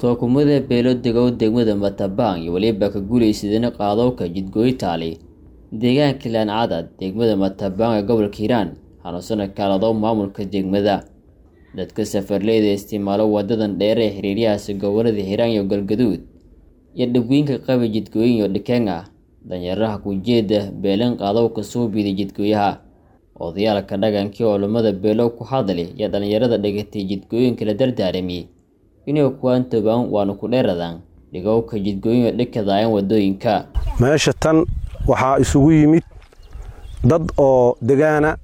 tookumada beelo degow degmada matabaan iyo weliba ka guulaysadeen qaadowka jidgooytaali deegaanka laancadad degmada matabaan ee gobolka hiiraan hanuusana kaaladow maamulka degmada dadka safarleyda isticmaalo wadadan dheer ee xiriiryahaasi gobolada hiiraan iyo galgaduud iyo dhibwiinka qabi jidgooyin iyo dhikeen ah danyaraha kujeeda beelan qaadowka suubiida jidgooyaha odayaalka dhagankii culummada beelow ku hadli iyo dhallinyarada dhigatay jidgooyinka la dardaarami inay kuwaan tobaan waana ku dheeradaan dhigowka jidgooyin oo dhikadaayaan wadooyinka meesha tan waxaa isugu yimid dad oo degaana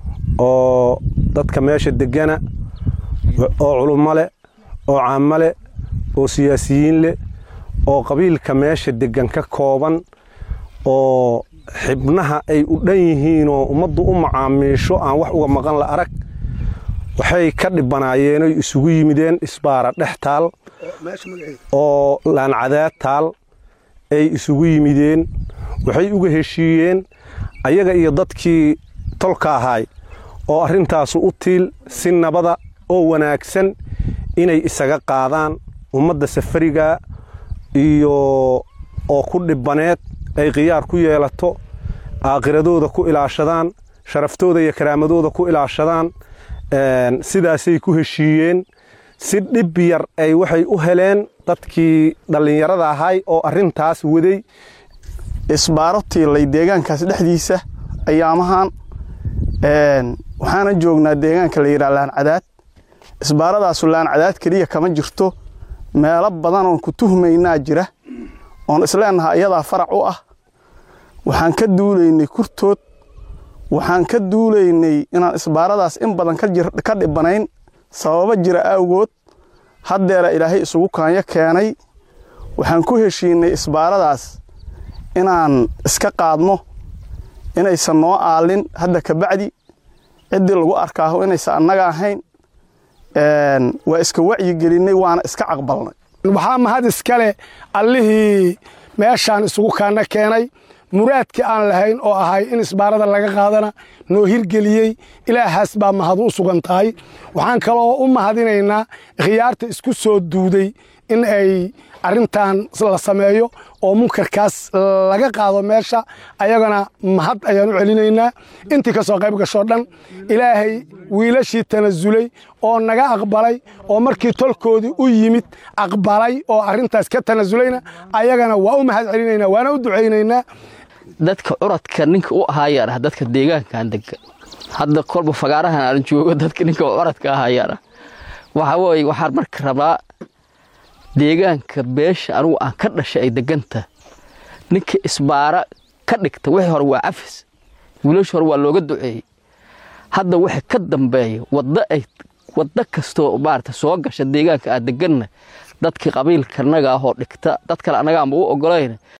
oo dadka meesha degana oo culummo leh oo caamo leh oo siyaasiyiin leh oo qabiilka meesha degan ka kooban oo xibnaha ay u dhan yihiinoo ummaddu u macaamiisho aan wax uga maqan la arag waxay ka dhibanaayeenooy isugu yimideen isbaara dhex taal oo laancadaad taal ay isugu yimideen waxay uga heshiiyeen ayaga iyo dadkii tolka ahaay oo arrintaasu u tiil si nabada oo wanaagsan inay isaga qaadaan ummadda safariga iyo oo ku dhibbaneed ay khiyaar ku yeelato aakhiradooda ku ilaashadaan sharaftooda iyo karaamadooda ku ilaashadaan sidaasay ku heshiiyeen si dhib yar ay waxay u heleen dadkii dhallinyarada ahay oo arrintaas waday isbaaro tiilay deegaankaas dhexdiisa ayaamahan waxaana joognaa deegaanka la yidhaha laancadaad isbaaradaasu laancadaad keliya kama jirto meelo badan oon ku tuhmaynaa jira oon isleenaha iyadaa farac u ah waxaan ka duulaynay kurtood waxaan ka duulaynay inaan isbaaradaas in badan ka dhibanayn sababo jira awgood haddeera ilaahay isugu kaanyo keenay waxaan ku heshiinay isbaaradaas inaan iska qaadno inaysan noo aalin hadda kabacdi ciddii lagu arkaaho inaysan annaga ahayn waa iska wacyigelinay waana iska caqbalnay waxaa mahad iskale allihii meeshaan isugu kaana keenay muraadkii aan lahayn oo ahay in isbaarada laga qaadana noo hirgeliyey ilaahaas baa mahad u sugan tahay waxaan kaloo u mahadinaynaa khiyaarta isku soo duuday in ay arrintan la sameeyo oo munkarkaas laga qaado meesha ayagana mahad ayaan u celinaynaa intii ka soo qayb gashoo dhan ilaahay wiilashii tanasulay oo naga aqbalay oo markii tolkoodii u yimid aqbalay oo arrintaas ka tanasulayna ayagana waa u mahad celinaynaa waana u ducaynaynaa dadka curadka ninka u ahaayaan ah dadka deegaankan degan hadda kolba fagaarahan aan joogo dadka ninka curadka ahaayaan ah waxa weye waxaan marka rabaa deegaanka beesha anugu aan ka dhashay ay deganta ninka isbaara ka dhigta wixii hore waa cafis wiilasha hore waa looga duceeyey hadda waxa ka dambeeya wadda ay waddo kastoo maarata soo gasha deegaanka aad deganna dadkii qabiilka annaga ahoo dhigta dad kale annaga aanba u ogolayna